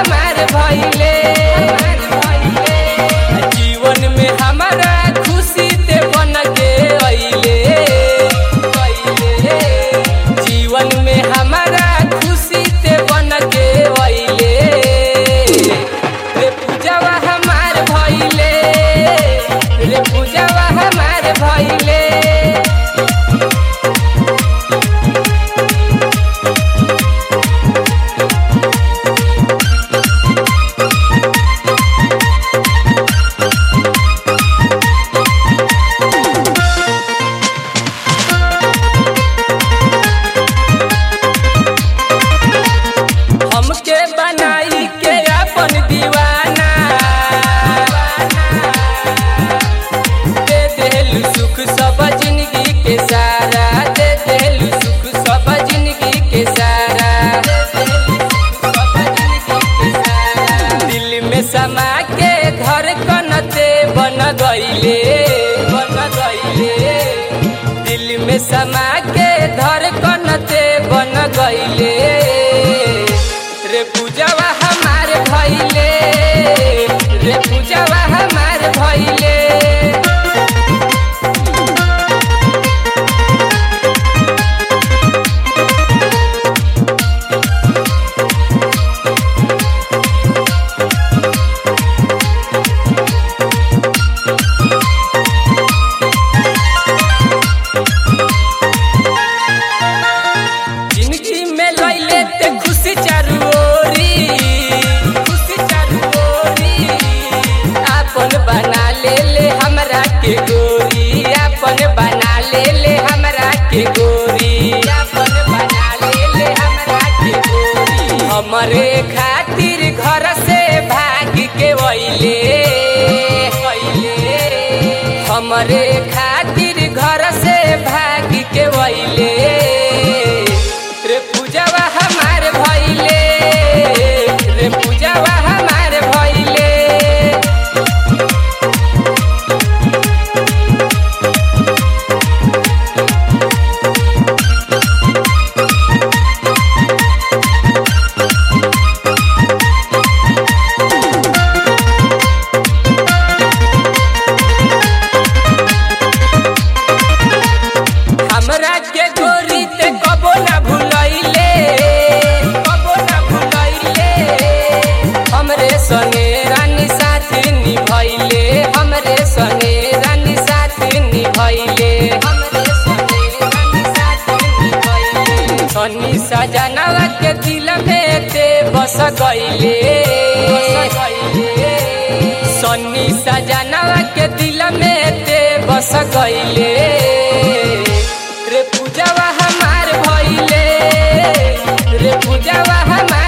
हमार भइले जीवन में हमारा खुशी ते बन के अइले जीवन में हमारा खुशी ते बन के अइले रे पूजावा हमार भइले रे पूजावा हमार भइले हमके बनाई के अपन दीवाना दे देलु सुख सब जिंदगी के सारा दे देलु सुख सब जिंदगी के सारा दे देलु सुख सब जिंदगी के सारा। दिल में समा के घर कनते बन गईले बन गईले दिल में समा के धर कनते बन गईले रे पूजावा हमार भइले रे पूजावा हमार भइले जिंदगी में लैले ते खुशी चारू ओरी खुशी चारू ओरी आपन बना ले ले हमरा के गोरी आपन बना ले ले हमरा के गोरी आपन बना ले ले हमरा के गोरी हमरे खातिर घर से भाग के वैले हमरे खातिर घर से भाग के वैले रे पूजावा हमार भइले रे पूजावा हमार भइले हमरा के गोरी ते कबो ना भुलैले कबो ना भुलैले हमरे संगे रानी साथ निभैले हमरे संगे रानी साथ निभैले हमरे संगे रानी साथ निभैले सनी सजनवा के दिल में ते बस गइले बस गइले सन्नी सजनवा के दिल में ते बस गइले रे पूजावा हमार भइले रे पूजावा हमार